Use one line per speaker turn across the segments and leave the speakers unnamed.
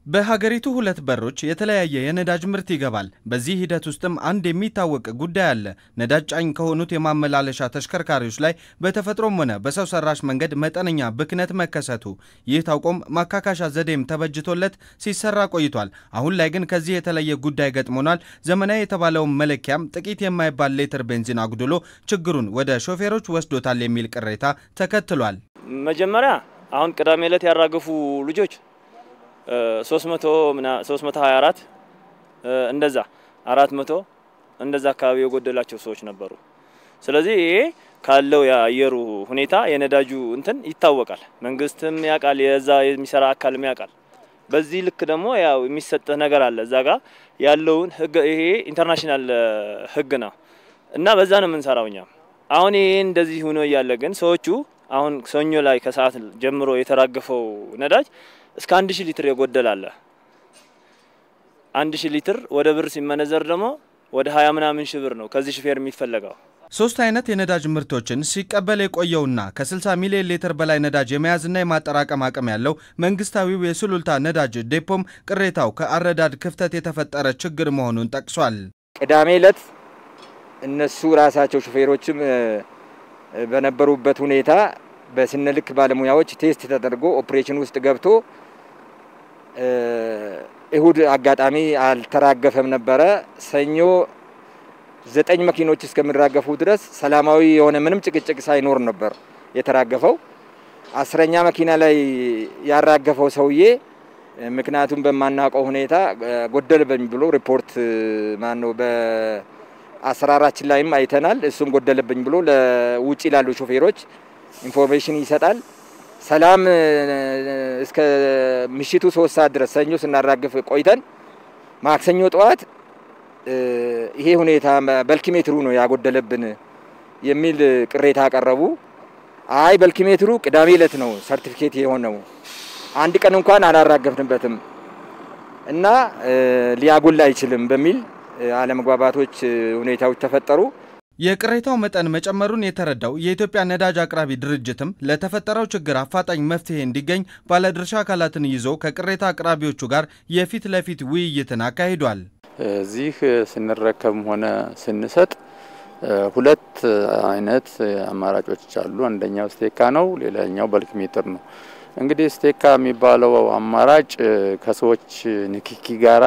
በሀገሪቱ ሁለት በሮች የተለያየ የነዳጅ ምርት ይገባል። በዚህ ሂደት ውስጥም አንድ የሚታወቅ ጉዳይ አለ። ነዳጅ ጫኝ ከሆኑት የማመላለሻ ተሽከርካሪዎች ላይ በተፈጥሮም ሆነ በሰው ሰራሽ መንገድ መጠነኛ ብክነት መከሰቱ። ይህ ታውቆም ማካካሻ ዘዴም ተበጅቶለት ሲሰራ ቆይቷል። አሁን ላይ ግን ከዚህ የተለየ ጉዳይ ገጥሞናል። ዘመናዊ የተባለውን መለኪያም ጥቂት የማይባል ሌትር ቤንዚን አጉድሎ ችግሩን ወደ ሾፌሮች ወስዶታል የሚል ቅሬታ ተከትሏል።
መጀመሪያ አሁን ቅዳሜ ዕለት ያራገፉ ልጆች 324 እንደዛ 400 እንደዛ አካባቢ የጎደላቸው ሰዎች ነበሩ። ስለዚህ ይሄ ካለው የአየሩ ሁኔታ የነዳጁ እንትን ይታወቃል። መንግስትም ያውቃል፣ የዛ የሚሰራ አካልም ያውቃል። በዚህ ልክ ደግሞ ያው የሚሰጥህ ነገር አለ እዛ ጋር ያለውን ህግ ይሄ ኢንተርናሽናል ህግ ነው እና በዛ ነው የምንሰራው እኛም። አሁን ይሄ እንደዚህ ሆኖ እያለ ግን ሰዎቹ አሁን ሰኞ ላይ ከሰዓት ጀምሮ የተራገፈው ነዳጅ እስከ አንድ ሺህ ሊትር የጎደል አለ። አንድ ሺህ ሊትር ወደ ብር ሲመነዘር ደግሞ ወደ ሀያ ምናምን ሺህ ብር ነው ከዚህ ሹፌር የሚፈለገው።
ሶስት አይነት የነዳጅ ምርቶችን ሲቀበል የቆየውና ከ60 ሚሊዮን ሊትር በላይ ነዳጅ የመያዝና የማጠራቀም አቅም ያለው መንግስታዊው የሱሉልታ ነዳጅ ዴፖም ቅሬታው ከአረዳድ ክፍተት የተፈጠረ ችግር መሆኑን ጠቅሷል።
ቅዳሜ ዕለት እነሱ ራሳቸው ሹፌሮችም በነበሩበት ሁኔታ በስነልክ ባለሙያዎች ቴስት ተደርጎ ኦፕሬሽን ውስጥ ገብቶ እሁድ አጋጣሚ አልተራገፈም ነበረ። ሰኞ ዘጠኝ መኪኖች እስከሚራገፉ ድረስ ሰላማዊ የሆነ ምንም ጭቅጭቅ ሳይኖር ነበር የተራገፈው። አስረኛ መኪና ላይ ያራገፈው ሰውዬ ምክንያቱም በማናውቀው ሁኔታ ጎደለብኝ ብሎ ሪፖርት ማን ነው በአሰራራችን ላይም አይተናል። እሱም ጎደለብኝ ብሎ ለውጭ ላሉ ሾፌሮች ኢንፎርሜሽን ይሰጣል። ሰላም እስከ ምሽቱ ሶስት ሰዓት ድረስ ሰኞ ስናራግፍ ቆይተን ማክሰኞ ጠዋት ይሄ ሁኔታ በልኪሜትሩ ነው ያጎደለብን የሚል ቅሬታ አቀረቡ። አይ በልኪሜትሩ ቅዳሜ ዕለት ነው ሰርቲፊኬት የሆነው አንድ ቀን እንኳን አላራገፍንበትም እና ሊያጎል አይችልም በሚል አለመግባባቶች ሁኔታዎች ተፈጠሩ።
የቅሬታው መጠን መጨመሩን የተረዳው የኢትዮጵያ ነዳጅ አቅራቢ ድርጅትም ለተፈጠረው ችግር አፋጣኝ መፍትሄ እንዲገኝ ባለድርሻ አካላትን ይዞ ከቅሬታ አቅራቢዎቹ ጋር የፊት ለፊት ውይይትን አካሂዷል።
እዚህ ስንረከብም ሆነ ስንሰጥ ሁለት አይነት አማራጮች አሉ። አንደኛው ስቴካ ነው፣ ሌላኛው በልክ ሜትር ነው። እንግዲህ ስቴካ የሚባለው አማራጭ ከሰዎች ንክኪ ጋራ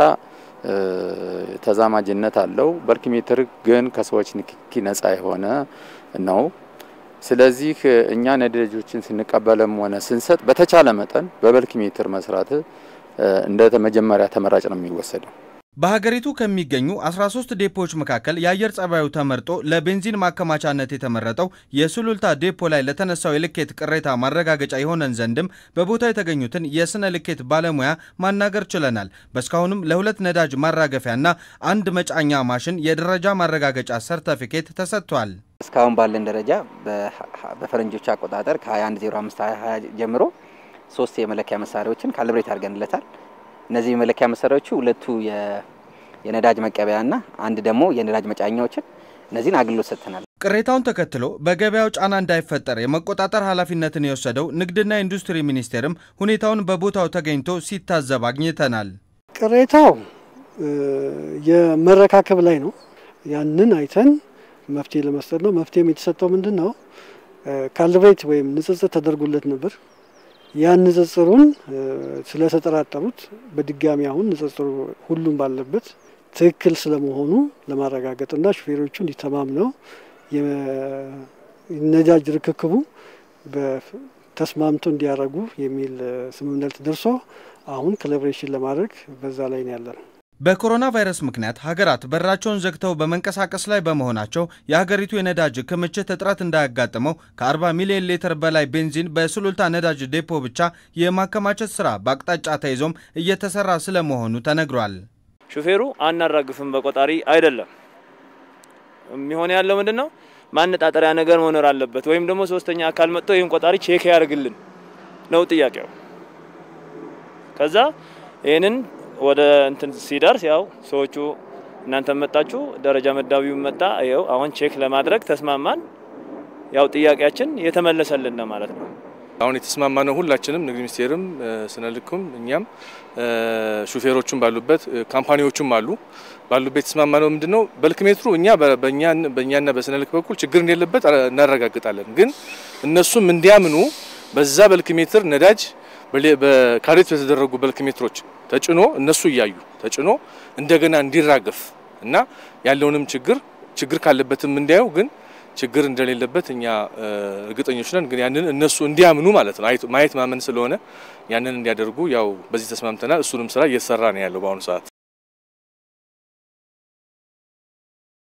ተዛማጅነት አለው። በልክ ሜትር ግን ከሰዎች ንክኪ ነጻ የሆነ ነው። ስለዚህ እኛ ነዳጆችን ስንቀበልም ሆነ ስንሰጥ በተቻለ መጠን በበልክ ሜትር መስራት እንደ መጀመሪያ ተመራጭ ነው የሚወሰደው።
በሀገሪቱ ከሚገኙ 13 ዴፖዎች መካከል የአየር ጸባዩ ተመርጦ ለቤንዚን ማከማቻነት የተመረጠው የሱሉልታ ዴፖ ላይ ለተነሳው የልኬት ቅሬታ ማረጋገጫ የሆነን ዘንድም በቦታው የተገኙትን የስነ ልኬት ባለሙያ ማናገር ችለናል። በእስካሁንም ለሁለት ነዳጅ ማራገፊያና አንድ መጫኛ ማሽን የደረጃ ማረጋገጫ ሰርተፊኬት ተሰጥቷል።
እስካሁን ባለን ደረጃ በፈረንጆች አቆጣጠር ከ2105 ጀምሮ ሶስት የመለኪያ መሳሪያዎችን ካልብሬት አድርገንለታል። እነዚህ የመለኪያ መሳሪያዎቹ ሁለቱ የነዳጅ መቀበያና አንድ ደግሞ የነዳጅ መጫኛዎችን እነዚህን አገልግሎት ሰጥተናል።
ቅሬታውን ተከትሎ በገበያው ጫና እንዳይፈጠር የመቆጣጠር ኃላፊነትን የወሰደው ንግድና ኢንዱስትሪ ሚኒስቴርም ሁኔታውን በቦታው ተገኝቶ ሲታዘብ አግኝተናል።
ቅሬታው የመረካከብ ላይ ነው። ያንን አይተን መፍትሄ ለመስጠት ነው። መፍትሄም የተሰጠው ምንድን ነው? ካልብሬት ወይም ንጽጽር ተደርጎለት ነበር። ያን ንጽጽሩን ስለተጠራጠሩት በድጋሚ አሁን ንጽጽሩ ሁሉም ባለበት ትክክል ስለመሆኑ ለማረጋገጥና ሹፌሮቹ እንዲተማምነው የነዳጅ ርክክቡ ተስማምቶ እንዲያደርጉ የሚል ስምምነት ደርሶ አሁን ኮላቦሬሽን ለማድረግ በዛ ላይ ነው ያለ ነው።
በኮሮና ቫይረስ ምክንያት ሀገራት በራቸውን ዘግተው በመንቀሳቀስ ላይ በመሆናቸው የሀገሪቱ የነዳጅ ክምችት እጥረት እንዳያጋጥመው ከ40 ሚሊዮን ሊትር በላይ ቤንዚን በሱሉልታ ነዳጅ ዴፖ ብቻ የማከማቸት ስራ በአቅጣጫ ተይዞም እየተሰራ ስለመሆኑ ተነግሯል።
ሹፌሩ አናራግፍም በቆጣሪ አይደለም የሚሆን ያለው ምንድን ነው ማነጣጠሪያ ነገር መኖር አለበት፣ ወይም ደግሞ ሶስተኛ አካል መጥቶ ይህን ቆጣሪ ቼክ ያደርግልን ነው ጥያቄው። ከዛ ይህንን ወደ እንትን ሲደርስ ያው ሰዎቹ እናንተ መጣችሁ፣ ደረጃ መዳቢው መጣ፣ ይኸው አሁን ቼክ ለማድረግ ተስማማን። ያው ጥያቄያችን የተመለሰልን ነው ማለት ነው።
አሁን የተስማማነው ሁላችንም ንግድ ሚኒስቴርም ስነ ልኩም እኛም ሹፌሮቹም ባሉበት ካምፓኒዎቹም አሉ ባሉበት የተስማማነው ምንድነው በልክ ሜትሩ እኛ በእኛና በስነ ልክ በኩል ችግር እንደሌለበት እናረጋግጣለን። ግን እነሱም እንዲያምኑ በዛ በልክ ሜትር ነዳጅ በካሬት በተደረጉ በልክ ሜትሮች ተጭኖ እነሱ እያዩ ተጭኖ እንደገና እንዲራገፍ እና ያለውንም ችግር ችግር ካለበትም እንዲያዩ ግን ችግር እንደሌለበት እኛ እርግጠኞች ነን። ግን ያንን እነሱ እንዲያምኑ ማለት ነው ማየት ማመን ስለሆነ ያንን እንዲያደርጉ ያው በዚህ ተስማምተናል። እሱንም ስራ እየተሰራ ነው ያለው በአሁኑ ሰዓት።